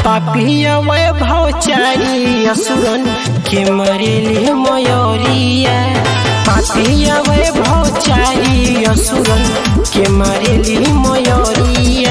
पापिया वैभव चारी असुरन के मरेली मयोरिया पापिया वैभव चारी असुरन के मरेली मयोरिया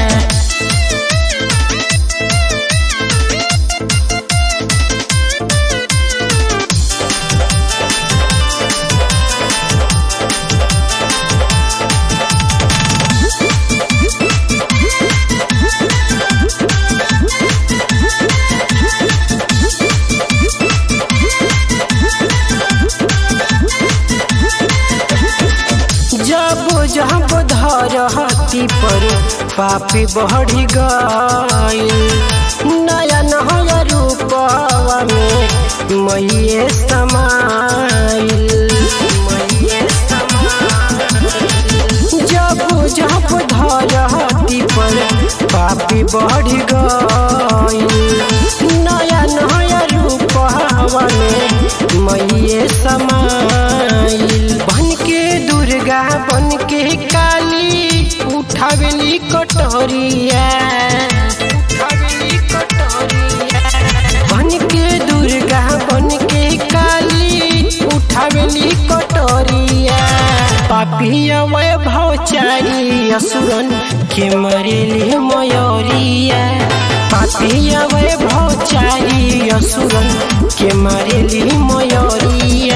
जब जब धरती पर पापी बढ़ी गई नया नया रूपवा में मैये समाइल मैये समाइल। जब जब धरती पर पापी बढ़ी गई नया नया रूपवा में मैये समाइल बन के दुर्गा बन के काली उठावेली कटोरिया उठावेली कटोरिया बन के दुर्गा बन के काली उठावेली कटोरिया पापिया वैभव चारी असुरन के मरेली मयोरिया पापिया वैभव चारी असुरन के मरेली मयोरिया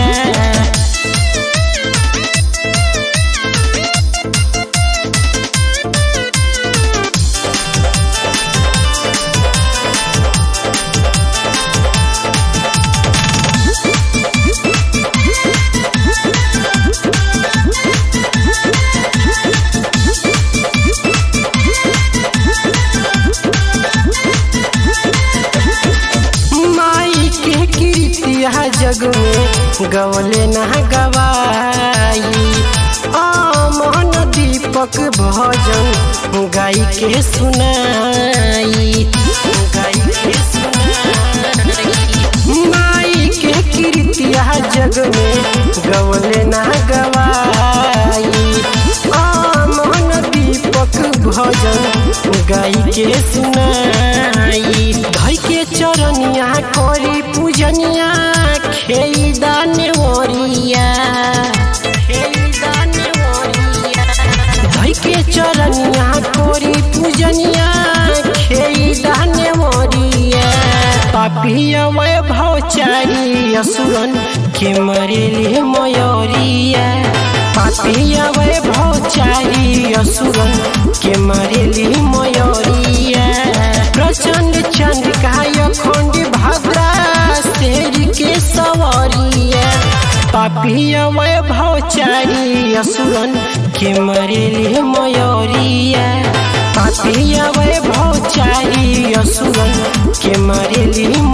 माई के कीर्तिया जग में गवले न गवाई आमन दीपक भजन गाई के सुनाई गाई के सुनाई माई के कीर्तिया जग में गवले न गवाई आमन दीपक भजन गाई के सुनाई धई के चरनिया करी पूजनिया खेई दाने ओरिया खेई दाने ओरिया धई के चरनिया करी पूजनिया खेई दाने ओरिया पापिया वैभव चारी असुरन के मरेली मयोरिया पापिया वैभव चारी असुरन के मरेली मयोरिया प्रचंड चंद्रिकाय खंड भद्रा शेर के सवरिया पापिया वैभव चारी असुरन के मरेली मयोरिया पापिया वैभव चारी असुरन के मरेली